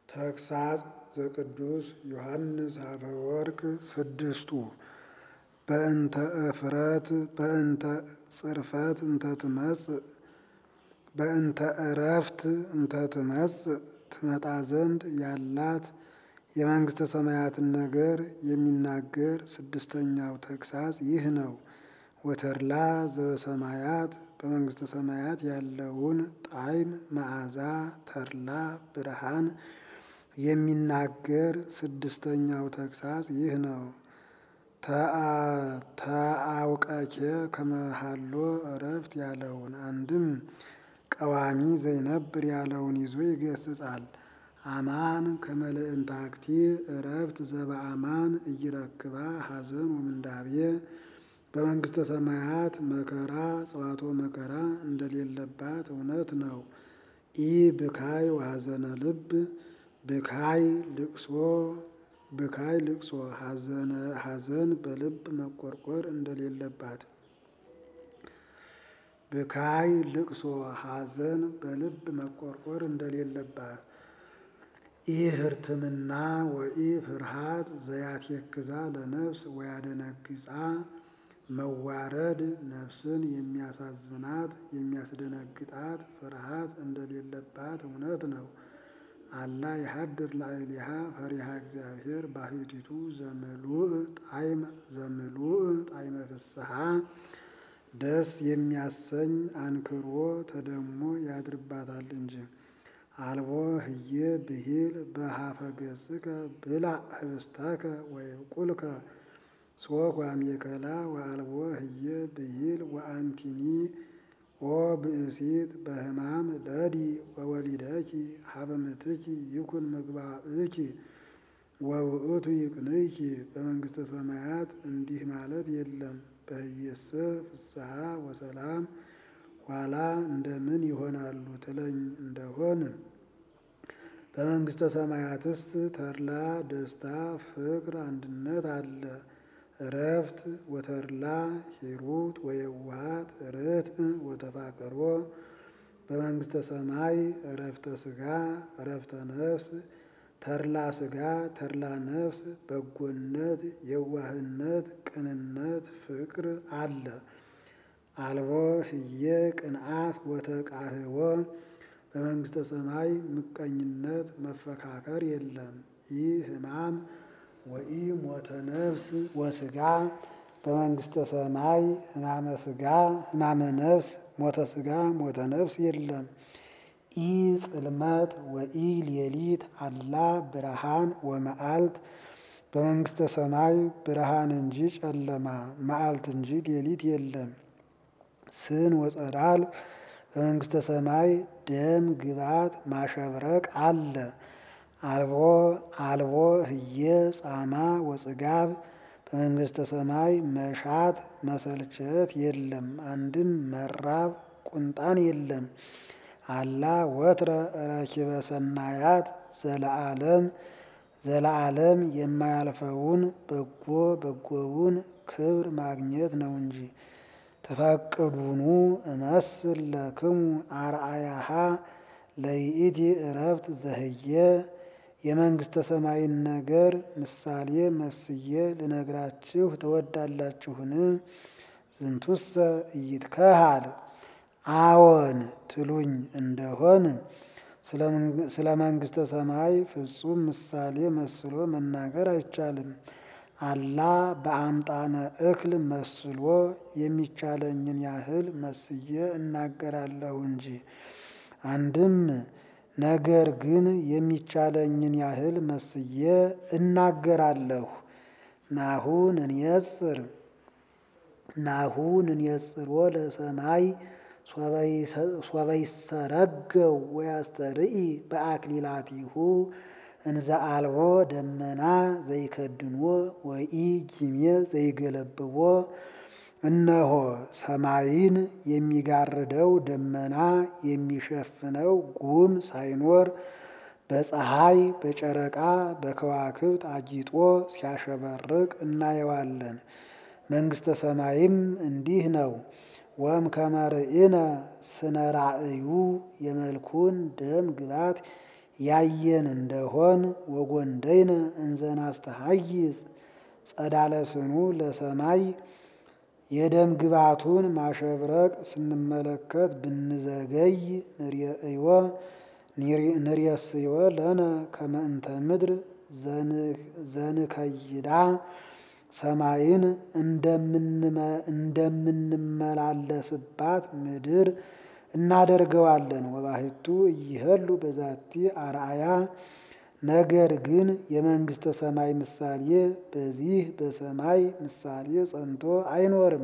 ተግሳጽ ዘቅዱስ ዮሐንስ አፈወርቅ ስድስቱ በእንተ እፍረት በእንተ ጽርፈት እንተ ትመጽእ በእንተ እረፍት እንተ ትመጽእ ትመጣ ዘንድ ያላት የመንግሥተ ሰማያትን ነገር የሚናገር ስድስተኛው ተግሳጽ ይህ ነው። ወተድላ ዘበሰማያት በመንግሥተ ሰማያት ያለውን ጣዕም፣ መዓዛ፣ ተድላ፣ ብርሃን የሚናገር ስድስተኛው ተግሳጽ ይህ ነው። ተአውቀኬ ከመሃሎ እረፍት ያለውን አንድም ቀዋሚ ዘይነብር ያለውን ይዞ ይገስጻል። አማን ከመልእንታክቲ እረፍት ዘበአማን እይረክባ ሐዘን ወምንዳቤ በመንግሥተ ሰማያት መከራ ጽዋቶ መከራ እንደሌለባት እውነት ነው። ኢ ብካይ ወሐዘነ ልብ ብካይ ልቅሶ ብካይ ልቅሶ ሐዘን በልብ መቆርቆር እንደሌለባት ብካይ ልቅሶ ሐዘን በልብ መቆርቆር እንደሌለባት ኢ ህርትምና ወኢ ፍርሃት ዘያትየክዛ ለነፍስ ወያደነግጻ መዋረድ ነፍስን የሚያሳዝናት የሚያስደነግጣት ፍርሃት እንደሌለባት እውነት ነው። አላ የሀድር ላዕሌሃ ፈሪሃ እግዚአብሔር ባህቲቱ ዘምሉእ ጣዕመ ዘምሉእ ጣዕመ ፍስሐ ደስ የሚያሰኝ አንክሮ ተደሞ ያድርባታል እንጂ። አልቦ ህዬ ብሂል በሀፈ ገጽከ ብላዕ ህብስተከ ወይብቁልከ ሶክ ዋሜከላ ወአልቦ ህዬ ብሂል ወአንቲኒ ኦ ብእሲት በህማም ለዲ ወወሊደኪ ሀበ ምትኪ ይኩን ምግባእኪ ወውእቱ ይቅንይኪ። በመንግሥተ ሰማያት እንዲህ ማለት የለም። በህየሰ ፍስሐ ወሰላም ኋላ እንደምን ይሆናሉ ትለኝ እንደሆን በመንግሥተ ሰማያትስ ተድላ ደስታ፣ ፍቅር፣ አንድነት አለ። እረፍት ወተድላ ሂሩት ወየዋሃት ርትዕ ወተፋቅሮ በመንግሥተ ሰማይ እረፍተ ስጋ እረፍተ ነፍስ ተድላ ስጋ ተድላ ነፍስ በጎነት፣ የዋህነት፣ ቅንነት፣ ፍቅር አለ። አልቦ ህየ ቅንዓት ወተቃህቦ በመንግሥተ ሰማይ ምቀኝነት መፈካከር የለም። ይህ ህማም ወኢ ሞተ ነፍስ ወስጋ በመንግሥተ ሰማይ ህማመ ስጋ ህማመ ነፍስ ሞተ ስጋ ሞተ ነፍስ የለም። ኢ ጽልመት ወኢ ሌሊት አላ ብርሃን ወመዓልት በመንግሥተ ሰማይ ብርሃን እንጂ ጨለማ መዓልት እንጂ ሌሊት የለም። ስን ወጸዳል በመንግሥተ ሰማይ ደም ግባት ማሸብረቅ አለ። አልቦ አልቦ ህየ ጻማ ወጽጋብ በመንግሥተ ሰማይ መሻት መሰልቸት የለም። አንድም መራብ ቁንጣን የለም። አላ ወትረ ረኪበ ሰናያት ዘለዓለም ዘለዓለም የማያልፈውን በጎ በጎውን ክብር ማግኘት ነው እንጂ። ተፈቅዱኑ እመስል ለክሙ አርአያሃ ለይእቲ እረፍት ዘህየ የመንግሥተ ሰማይን ነገር ምሳሌ መስዬ ልነግራችሁ ትወዳላችሁን? ዝንቱሰ ኢይትከሃል አዎን ትሉኝ እንደሆን ስለ መንግሥተ ሰማይ ፍጹም ምሳሌ መስሎ መናገር አይቻልም። አላ በአምጣነ እክል መስሎ የሚቻለኝን ያህል መስዬ እናገራለሁ እንጂ። አንድም ነገር ግን የሚቻለኝን ያህል መስዬ እናገራለሁ። ናሁን እንየጽር ናሁን እንየጽሮ ለሰማይ ሶበይሰረገው ወያስተርኢ በአክሊላቲሁ እንዘ አልቦ ደመና ዘይከድንዎ ወኢ ጊሜ ዘይገለብዎ። እነሆ ሰማይን የሚጋርደው ደመና የሚሸፍነው ጉም ሳይኖር በፀሐይ በጨረቃ በከዋክብት አጊጦ ሲያሸበርቅ እናየዋለን። መንግሥተ ሰማይም እንዲህ ነው። ወም ከመርኢነ ስነ ራእዩ የመልኩን ደም ግባት ያየን እንደሆን ወጎንደይነ እንዘናስተሐይጽ ጸዳለ ስኑ ለሰማይ የደም ግባቱን ማሸብረቅ ስንመለከት ብንዘገይ ንርእዮ ንርእስዮ ለነ ከመ እንተ ምድር ዘንከይዳ ሰማይን እንደምንመላለስባት ምድር እናደርገዋለን። ወባሕቱ እይህሉ በዛቲ አርአያ ነገር ግን የመንግሥተ ሰማይ ምሳሌ በዚህ በሰማይ ምሳሌ ጸንቶ አይኖርም።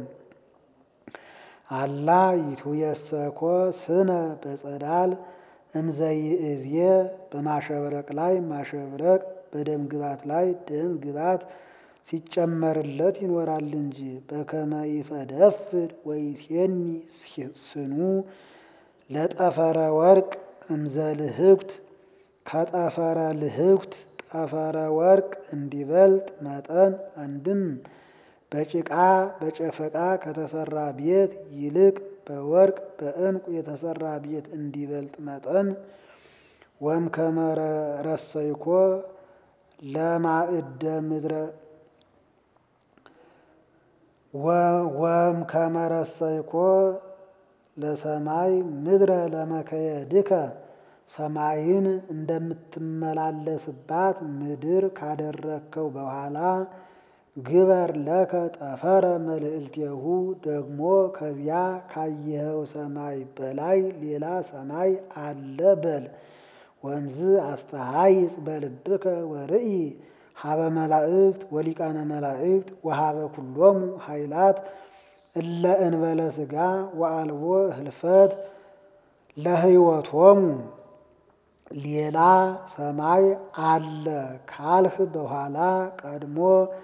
አላ ይትየሰኮ ስነ በጸዳል እምዘይእዜ በማሸብረቅ ላይ ማሸብረቅ በደም ግባት ላይ ደም ግባት ሲጨመርለት ይኖራል እንጂ በከመ ይፈደፍድ ወይሴኒ ስኑ ለጠፈረ ወርቅ እምዘልህኩት ከጠፈረ ልህኩት ጠፈረ ወርቅ እንዲበልጥ መጠን አንድም በጭቃ በጨፈቃ ከተሰራ ቤት ይልቅ በወርቅ በዕንቁ የተሰራ ቤት እንዲበልጥ መጠን ወም ከመረሰይኮ ለማዕደ ምድረ ወም ከመረሰይኮ ለሰማይ ምድረ ለመከየድከ ሰማይን እንደምትመላለስባት ምድር ካደረግከው በኋላ ግበር ለከ ጠፈረ መልዕልቴሁ ደግሞ ከዚያ ካየኸው ሰማይ በላይ ሌላ ሰማይ አለ በል። ወምዝ አስተሃይጽ በልብከ ወርኢ ሀበ መላእክት ወሊቃነ መላእክት ወሀበ ኩሎሙ ኃይላት እለ እንበለ ሥጋ ወአልቦ ህልፈት ለህይወቶሙ ሌላ ሰማይ አለ ካልህ በኋላ ቀድሞ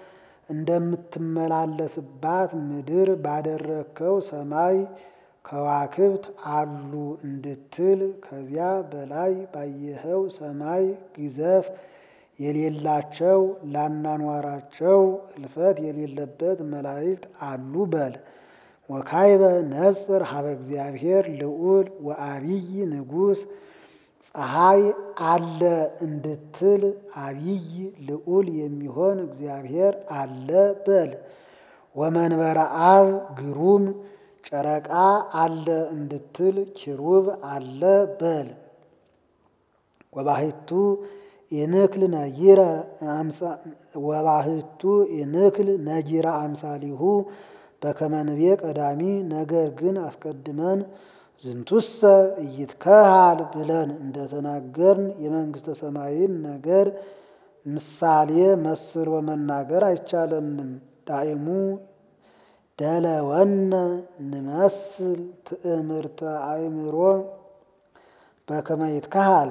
እንደምትመላለስባት ምድር ባደረግከው ሰማይ ከዋክብት አሉ እንድትል ከዚያ በላይ ባየኸው ሰማይ ግዘፍ የሌላቸው ላናኗራቸው እልፈት የሌለበት መላእክት አሉ በል። ወካይበ ነጽር ሀበ እግዚአብሔር ልዑል ወአቢይ ንጉሥ ፀሐይ አለ እንድትል አቢይ ልዑል የሚሆን እግዚአብሔር አለ በል። ወመንበረ አብ ግሩም ጨረቃ አለ እንድትል ኪሩብ አለ በል። ወባሕቱ ኢንክል ነጊረ ወባሕቱ ኢንክል ነጊረ አምሳሊሁ በከመ ንቤ ቀዳሚ ነገር ግን አስቀድመን ዝንቱሰ ኢይትከሃል ብለን እንደተናገርን የመንግሥተ ሰማይን ነገር ምሳሌ መስሎ መናገር አይቻለንም። ዳይሙ ደለወነ ንመስል ትእምርተ አእምሮ በከመ ይትከሃል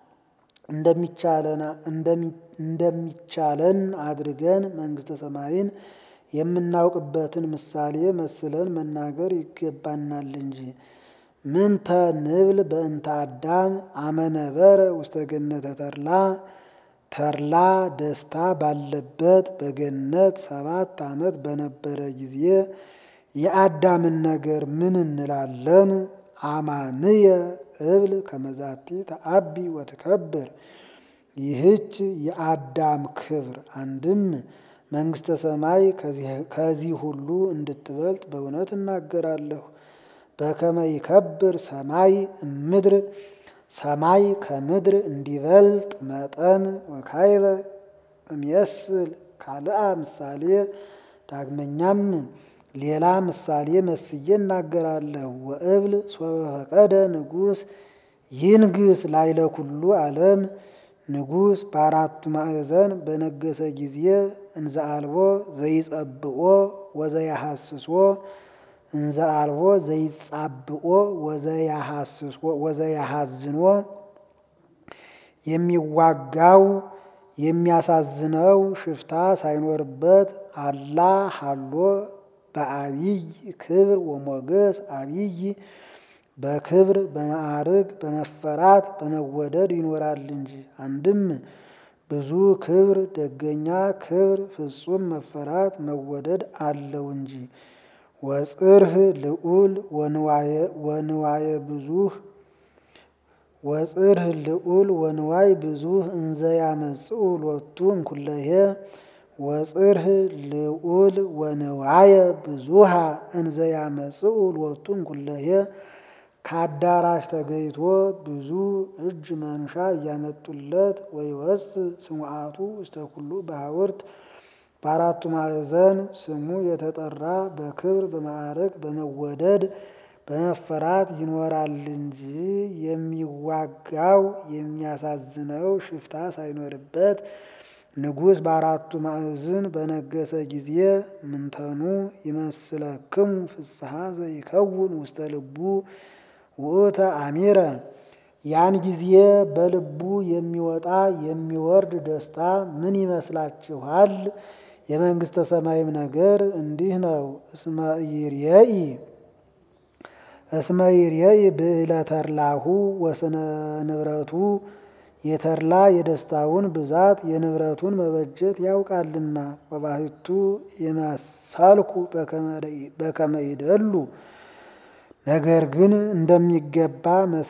እንደሚቻለን አድርገን መንግሥተ ሰማይን የምናውቅበትን ምሳሌ መስለን መናገር ይገባናል እንጂ። ምንተ ንብል በእንተ አዳም አመነበረ ውስተ ገነተ ተድላ ተድላ ደስታ ባለበት በገነት ሰባት ዓመት በነበረ ጊዜ የአዳምን ነገር ምን እንላለን? አማንየ እብል ከመዛቲ ተአቢ ወትከብር። ይህች የአዳም ክብር አንድም መንግሥተ ሰማይ ከዚህ ሁሉ እንድትበልጥ በእውነት እናገራለሁ። በከመ ይከብር ሰማይ እምድር ሰማይ ከምድር እንዲበልጥ መጠን ወካይበ እምየስል ካልአ ምሳሌ ዳግመኛም ሌላ ምሳሌ መስዬ እናገራለሁ። ወእብል ሶበ ፈቀደ ንጉሥ ይንግስ ላይለ ኩሉ ዓለም ንጉሥ በአራቱ ማዕዘን በነገሰ ጊዜ እንዘ አልቦ ዘይጸብኦ ወዘያሐስሶ እንዘ አልቦ ዘይጻብኦ ወዘያሐዝኖ የሚዋጋው የሚያሳዝነው ሽፍታ ሳይኖርበት አላ ሀሎ በአቢይ ክብር ወሞገስ አቢይ በክብር በማዕርግ በመፈራት በመወደድ ይኖራል እንጂ። አንድም ብዙ ክብር ደገኛ ክብር ፍጹም መፈራት መወደድ አለው እንጂ። ወጽርህ ልዑል ወንዋየ ብዙህ ወጽርህ ልዑል ወንዋይ ብዙህ እንዘ ያመጽኡ ሎቱ እምኩለሄ ወጽርህ ልዑል ወንዋየ ብዙሃ እንዘ ያመጽኡ ሎቱ እምኩለሄ ከአዳራሽ ተገይቶ ብዙ እጅ መንሻ እያመጡለት ወይወፅ ስሙዓቱ ውስተ ኩሉ በሐውርት በአራቱ ማዕዘን ስሙ የተጠራ በክብር በማዕረግ በመወደድ በመፈራት ይኖራል እንጂ የሚዋጋው የሚያሳዝነው ሽፍታ ሳይኖርበት ንጉሥ በአራቱ ማዕዝን በነገሰ ጊዜ ምንተኑ ይመስለክሙ ፍስሐ ዘይከውን ውስተ ልቡ ውእተ አሚረ ያን ጊዜ በልቡ የሚወጣ የሚወርድ ደስታ ምን ይመስላችኋል? የመንግሥተ ሰማይም ነገር እንዲህ ነው። እስመ ይርየኢ እስመ ይርየኢ ብዕለ ተርላሁ ወስነ ንብረቱ የተርላ የደስታውን ብዛት የንብረቱን መበጀት ያውቃልና። ወባሕቱ የመሰልኩ በከመ ይደሉ ነገር ግን እንደሚገባ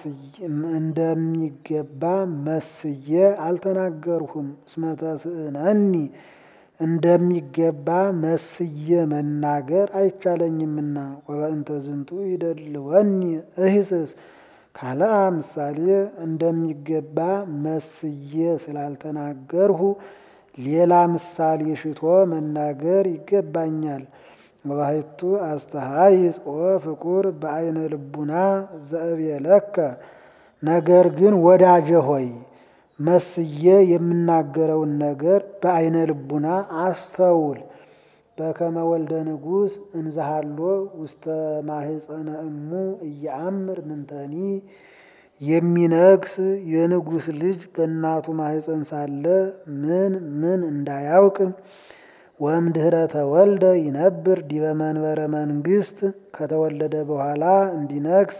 እንደሚገባ መስዬ አልተናገርሁም። እስመ ተስእነኒ እንደሚገባ መስዬ መናገር አይቻለኝምና። ወበእንተ ዝንቱ ይደልወኒ እሂስስ ካልአ ምሳሌ እንደሚገባ መስዬ ስላልተናገርሁ ሌላ ምሳሌ ሽቶ መናገር ይገባኛል። ወባሕቱ አስተሃይጽ ወፍቁር በአይነ ልቡና ዘእብየለከ ነገር ግን ወዳጄ ሆይ መስዬ የምናገረውን ነገር በአይነ ልቡና አስተውል። በከመ ወልደ ንጉሥ እንዘሃሎ ውስተ ማህፀነ እሙ እየአምር ምንተኒ የሚነግስ የንጉሥ ልጅ በእናቱ ማህፀን ሳለ ምን ምን እንዳያውቅ ወእምድኅረ ተወልደ ይነብር ዲበ መንበረ መንግሥት ከተወለደ በኋላ እንዲነግስ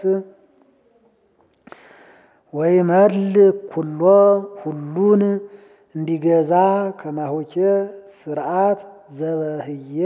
ወይመልክ ኩሎ ሁሉን እንዲገዛ ከማሆቼ ስርዓት ዘበህየ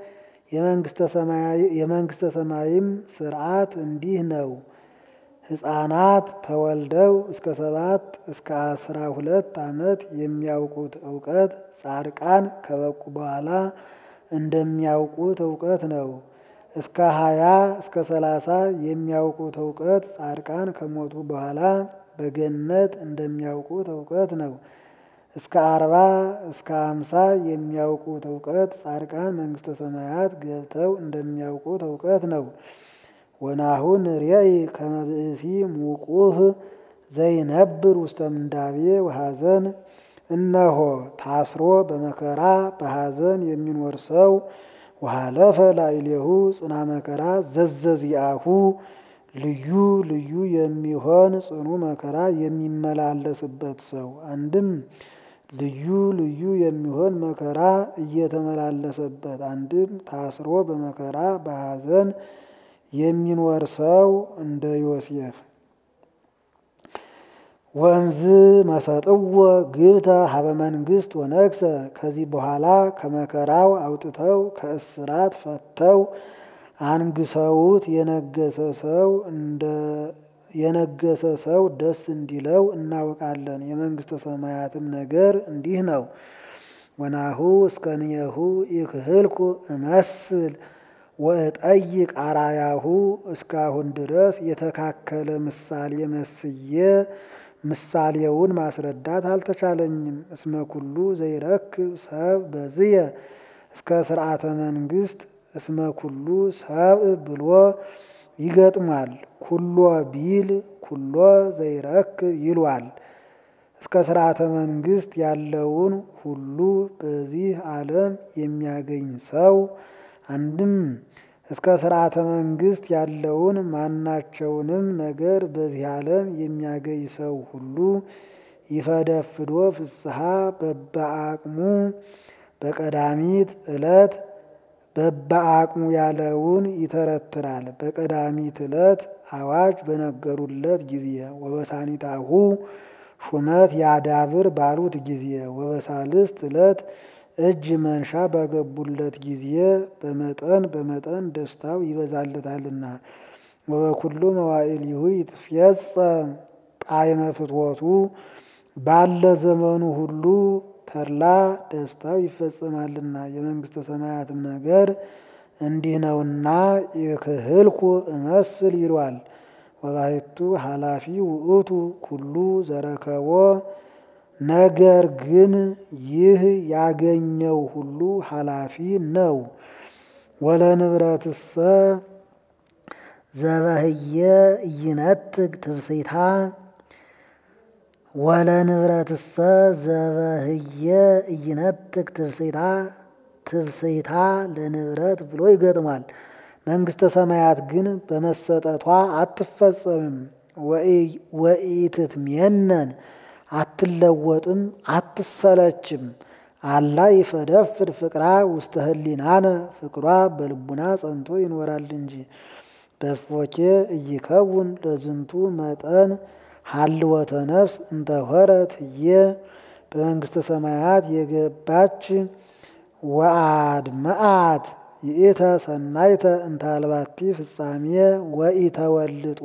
የመንግሥተ ሰማይም ስርዓት እንዲህ ነው። ሕፃናት ተወልደው እስከ ሰባት እስከ አስራ ሁለት ዓመት የሚያውቁት እውቀት ጻድቃን ከበቁ በኋላ እንደሚያውቁት እውቀት ነው። እስከ ሀያ እስከ ሰላሳ የሚያውቁት እውቀት ጻድቃን ከሞቱ በኋላ በገነት እንደሚያውቁት እውቀት ነው። እስከ አርባ እስከ አምሳ የሚያውቁት እውቀት ጻድቃን መንግሥተ ሰማያት ገብተው እንደሚያውቁት እውቀት ነው። ወናሁ ንርየኢ ከመ ብእሲ ሙቁህ ዘይነብር ውስተ ምንዳቤ ወሐዘን እነሆ ታስሮ በመከራ በሐዘን የሚኖር ሰው ወሃለፈ ላዕሌሁ ጽና መከራ ዘዘዚአሁ ልዩ ልዩ የሚሆን ጽኑ መከራ የሚመላለስበት ሰው አንድም ልዩ ልዩ የሚሆን መከራ እየተመላለሰበት አንድም ታስሮ በመከራ በሐዘን የሚኖር ሰው እንደ ዮሴፍ ወንዝ መሰጥዎ ግብተ ሀበ መንግሥት ወነግሰ ከዚህ በኋላ ከመከራው አውጥተው ከእስራት ፈተው አንግሰውት የነገሰ ሰው እንደ የነገሰ ሰው ደስ እንዲለው እናውቃለን። የመንግሥተ ሰማያትም ነገር እንዲህ ነው። ወናሁ እስከንየሁ ይክህልኩ እመስል ወእጠይቅ አራያሁ እስካሁን ድረስ የተካከለ ምሳሌ መስዬ ምሳሌውን ማስረዳት አልተቻለኝም። እስመ ኩሉ ዘይረክብ ሰብ በዝየ እስከ ስርዓተ መንግሥት እስመ ኩሉ ሰብ ብሎ ይገጥሟል። ኩሎ ቢል ኩሎ ዘይረክብ ይሏል። እስከ ስርዓተ መንግሥት ያለውን ሁሉ በዚህ ዓለም የሚያገኝ ሰው አንድም እስከ ስርዓተ መንግሥት ያለውን ማናቸውንም ነገር በዚህ ዓለም የሚያገኝ ሰው ሁሉ ይፈደፍዶ ፍስሐ በበአቅሙ በቀዳሚት ዕለት በበአቅሙ ያለውን ይተረትራል። በቀዳሚት ዕለት አዋጅ በነገሩለት ጊዜ ወበሳኒታሁ ሹመት ያዳብር ባሉት ጊዜ ወበሳልስት ዕለት እጅ መንሻ ባገቡለት ጊዜ በመጠን በመጠን ደስታው ይበዛለታልና። ወበኩሉ መዋዕሊሁ ይትፌጸም ጣዕመ ፍትወቱ ባለ ዘመኑ ሁሉ ተድላ ደስታው ይፈጸማልና የመንግስተ ሰማያትም ነገር እንዲህ ነውና የክህልኩ እመስል ይሏል። ወባሕቱ ኃላፊ ውእቱ ኩሉ ዘረከቦ ነገር ግን ይህ ያገኘው ሁሉ ኃላፊ ነው። ወለንብረትሰ ዘበህየ ኢይነጥቅ ትብስይታ ወለንብረትሰ ዘበህየ ኢይነጥቅ ትብስይታ ትብስይታ ለንብረት ብሎ ይገጥሟል። መንግስተ ሰማያት ግን በመሰጠቷ አትፈጸምም። ወኢትትሜነን አትለወጥም፣ አትሰለችም። አላ ይፈደፍድ ፍቅራ ውስተ ህሊናነ ፍቅሯ በልቡና ጸንቶ ይኖራል እንጂ በፎኬ እይከውን ለዝንቱ መጠን ሀልወተ ነፍስ እንተሆረት ህየ በመንግስተ ሰማያት የገባች ወአድመአት ይእተ ሰናይተ እንታልባቲ ፍጻሜ ወኢተወልጦ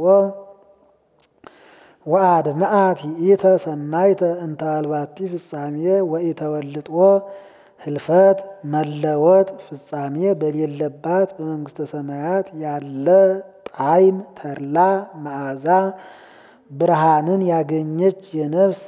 ወአድመአት ይእተ ሰናይተ እንታልባቲ ፍጻሜ ወኢተወልጦ ህልፈት መለወጥ ፍጻሜ በሌለባት በመንግስተ ሰማያት ያለ ጣዕም ተድላ መዓዛ ብርሃንን ያገኘች የነፍስ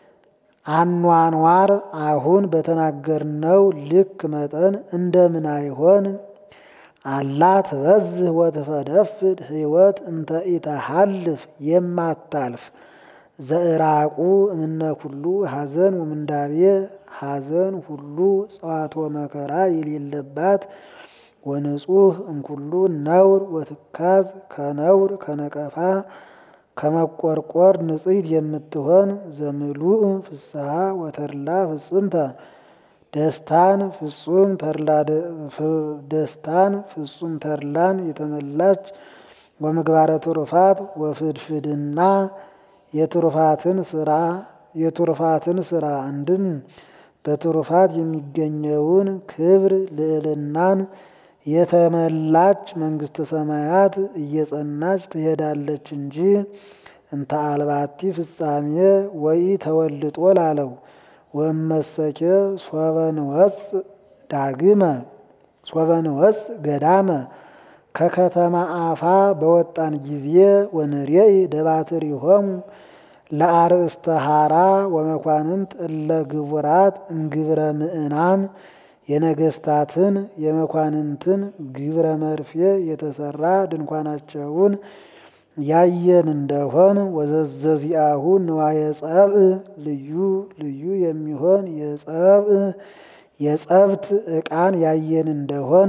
አኗኗር አሁን በተናገርነው ልክ መጠን እንደምን አይሆን? አላ ትበዝህ ወትፈደፍድ ህይወት እንተ ኢተሃልፍ የማታልፍ ዘእራቁ እምነ ኩሉ ሐዘን ወምንዳቤ ሐዘን ሁሉ ጸዋቶ መከራ የሌለባት ወንጹህ እምኩሉ ነውር ወትካዝ ከነውር ከነቀፋ ከመቆርቆር ንጽሕት የምትሆን ዘምሉእ ፍስሐ ወተድላ ፍጽምተ ደስታን ፍጹም ተድላ ደስታን ፍጹም ተድላን የተመላች ወምግባረ ትሩፋት ወፍድፍድና የትሩፋትን ስራ የትሩፋትን ስራ አንድም በትሩፋት የሚገኘውን ክብር ልዕልናን የተመላች መንግስተ ሰማያት እየጸናች ትሄዳለች እንጂ እንተ አልባቲ ፍጻሜ ወይ ተወልጦ ላለው ወመሰኬ ሶበንወፅ ዳግመ ሶበንወፅ ገዳመ ከከተማ አፋ በወጣን ጊዜ ወንሬኢ ደባትሪሆሙ ለአርእስተ ሐራ ወመኳንንት እለ ግቡራት እምግብረ ምእናን የነገስታትን የመኳንንትን ግብረ መርፌ የተሰራ ድንኳናቸውን ያየን እንደሆን ወዘዘዚአሁ ንዋየ ጸብእ ልዩ ልዩ የሚሆን የጸብእ የጸብት ዕቃን ያየን እንደሆን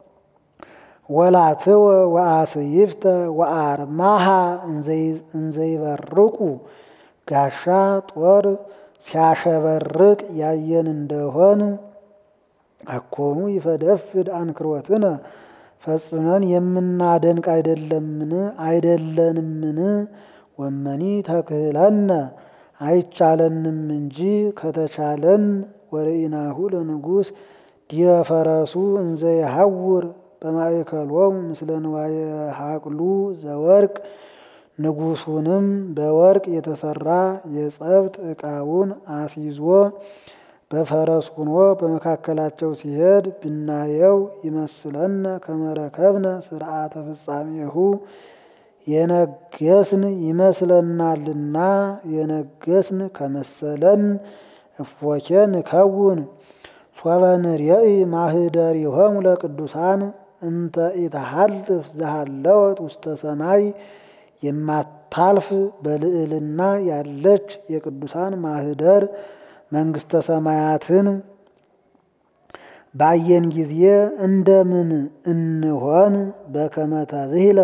ወላትወ ወአስይፍተ ወአርማሃ እንዘይበርቁ ጋሻ ጦር ሲያሸበርቅ ያየን እንደሆን አኮኑ ይፈደፍድ አንክሮትነ ፈጽመን የምናደንቅ አይደለምን አይደለንምን? ወመኒ ተክህለነ አይቻለንም እንጂ ከተቻለን ወርኢናሁ ለንጉሥ ዲበ ፈረሱ እንዘ የሐውር በማእከሎሙ ምስለ ንዋየ ሀቅሉ ዘወርቅ ንጉሱንም በወርቅ የተሰራ የጸብት ዕቃውን አስይዞ በፈረስ ሆኖ በመካከላቸው ሲሄድ ብናየው ይመስለነ ከመረከብነ ስርዓተ ፍጻሜሁ የነገስን ይመስለናልና የነገስን ከመሰለን እፎኬ ንከውን ሶበ ንሬኢ ማህደሪሆሙ ለቅዱሳን እንተ ኢተሃልፍ ዘሃለወት ውስተ ሰማይ የማታልፍ በልዕልና ያለች የቅዱሳን ማህደር መንግስተ ሰማያትን ባየን ጊዜ እንደምን እንሆን? በከመ ተብሂለ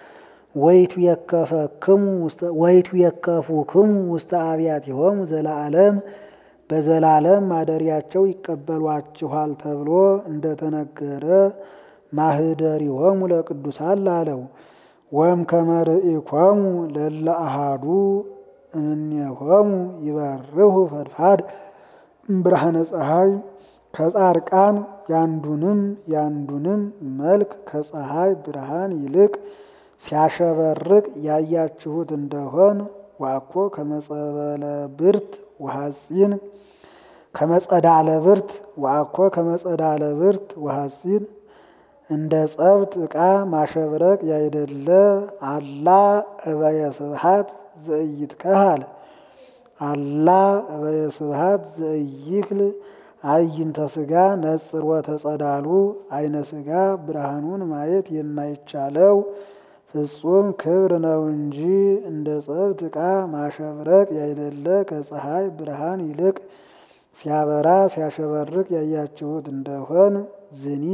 ወይቱ የከፉክሙ ውስተ አብያቲሆሙ ዘለዓለም በዘላለም ማደሪያቸው ይቀበሏችኋል ተብሎ እንደተነገረ ማህደሪሆሙ ለቅዱሳን ላለው ወም ከመርኢኮሙ ለለ አሃዱ እምኔሆሙ ይበርሁ ፈድፋድ ብርሃነ ፀሐይ ከጻርቃን ያንዱንም ያንዱንም መልክ ከፀሐይ ብርሃን ይልቅ ሲያሸበርቅ ያያችሁት እንደሆን ዋኮ ከመጸበለ ብርት ወሐፂን ከመጸዳለ ብርት ዋኮ ከመጸዳለ ብርት ወሐፂን እንደ ጸብት ዕቃ ማሸብረቅ ያይደለ አላ እበየ ስብሐት ዘኢይትከሃል አላ እበየ ስብሐት ዘኢይክል አይንተ ስጋ ነጽሮ ተጸዳሉ አይነ ስጋ ብርሃኑን ማየት የማይቻለው ፍጹም ክብር ነው እንጂ እንደ ጸብት ዕቃ ማሸብረቅ ያይደለ ከፀሐይ ብርሃን ይልቅ ሲያበራ ሲያሸበርቅ ያያችሁት እንደሆን ዝኒ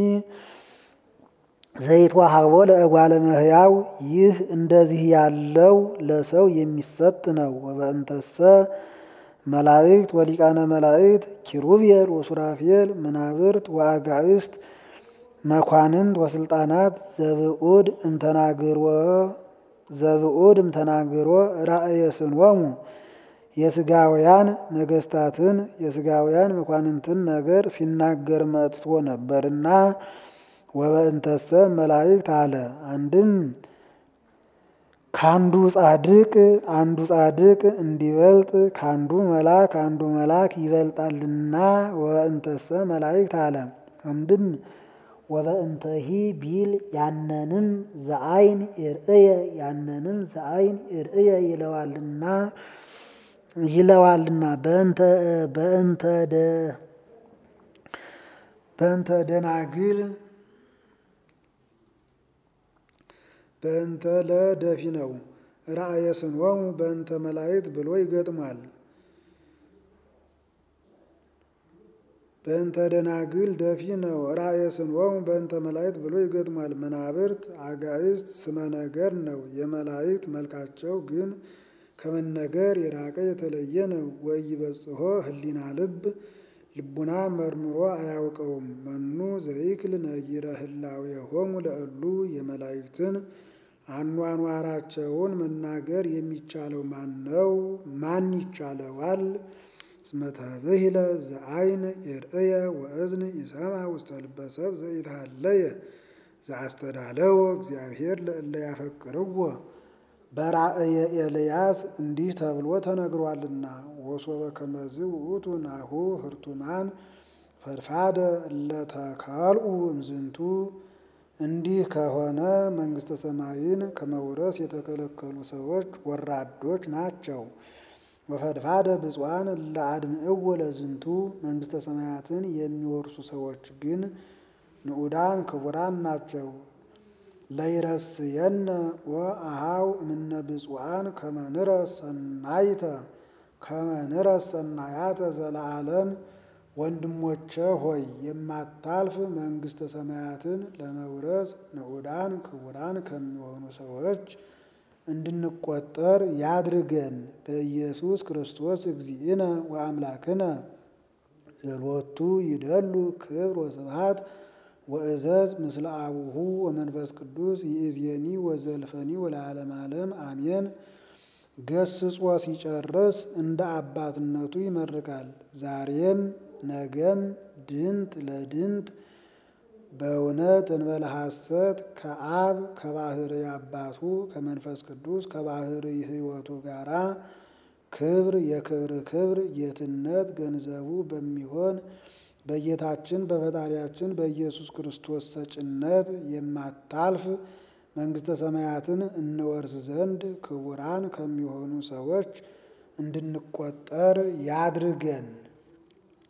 ዘይትወሀቦ ለእጓለ እመሕያው ይህ እንደዚህ ያለው ለሰው የሚሰጥ ነው። ወበእንተሰ መላእክት ወሊቃነ መላእክት ኪሩቤል ወሱራፌል መናብርት ወአጋእስት መኳንንት ወስልጣናት ዘብኡድ እምተናግሮ ዘብኡድ እምተናግሮ ራእየ ስንወሙ የስጋውያን ነገስታትን የስጋውያን መኳንንትን ነገር ሲናገር መጥቶ ነበርና ወበእንተሰ መላእክት አለ። አንድም ካንዱ ጻድቅ አንዱ ጻድቅ እንዲበልጥ ካንዱ መልአክ አንዱ መልአክ ይበልጣልና ወበእንተሰ መላእክት አለ። አንድም ወበእንተሂ ቢል ያነንም ዘአይን እርእየ ያነንም ዘአይን እርእየ ይለዋልና ይለዋልና በእንተ በእንተ ደ በእንተ ደናግል በእንተ ለደፊ ነው። ራእየ ስንወሙ በእንተ መላእክት ብሎ ይገጥማል። በእንተ ደናግል ደፊ ነው። ራእየ ስንወሙ በእንተ መላእክት ብሎ ይገጥማል። መናብርት አጋእስት ስመ ነገር ነው። የመላእክት መልካቸው ግን ከመነገር የራቀ የተለየ ነው። ወኢይበጽሖ ህሊና ልብ ልቡና መርምሮ አያውቀውም። መኑ ዘይክል ነጊረ ህላዌሆሙ ለእሉ የመላእክትን አኗኗራቸውን መናገር የሚቻለው ማን ነው? ማን ይቻለዋል? እስመ ተብሂለ ዘአይን ይርእየ ወእዝን ይሰማ ውስተ ልበ ሰብ ዘኢትሃለየ ዘአስተዳለወ እግዚአብሔር ለእለ ያፈቅርዎ በራእየ ኤልያስ እንዲህ ተብሎ ተነግሯልና ወሶበ ከመዝ ውእቱ ናሁ ህርቱማን ፈድፋደ እለተካልኡ እምዝንቱ እንዲህ ከሆነ መንግስተ ሰማይን ከመውረስ የተከለከሉ ሰዎች ወራዶች ናቸው። ወፈድፋደ ብፁዓን ለአድምዕዎ ለዝንቱ መንግስተ ሰማያትን የሚወርሱ ሰዎች ግን ንዑዳን ክቡራን ናቸው። ለይረስየነ ወአሃው እምነ ብፁዓን ከመንረስ ሰናይተ ከመንረስ ሰናያተ ዘለዓለም ወንድሞቼ ሆይ የማታልፍ መንግስተ ሰማያትን ለመውረስ ንዑዳን ክቡራን ከሚሆኑ ሰዎች እንድንቆጠር ያድርገን። በኢየሱስ ክርስቶስ እግዚእነ ወአምላክነ ዘሎቱ ይደሉ ክብር ወስብሐት ወእዘዝ ምስለ አቡሁ ወመንፈስ ቅዱስ ይእዜኒ ወዘልፈኒ ወለዓለመ ዓለም አሜን። ገስጾ ሲጨርስ እንደ አባትነቱ ይመርቃል። ዛሬም ነገም ድንት ለድንት በእውነት እንበለ ሐሰት ከአብ ከባህር አባቱ ከመንፈስ ቅዱስ ከባህር ሕይወቱ ጋራ ክብር የክብር ክብር ጌትነት ገንዘቡ በሚሆን በጌታችን በፈጣሪያችን በኢየሱስ ክርስቶስ ሰጭነት የማታልፍ መንግስተ ሰማያትን እንወርስ ዘንድ ክቡራን ከሚሆኑ ሰዎች እንድንቆጠር ያድርገን።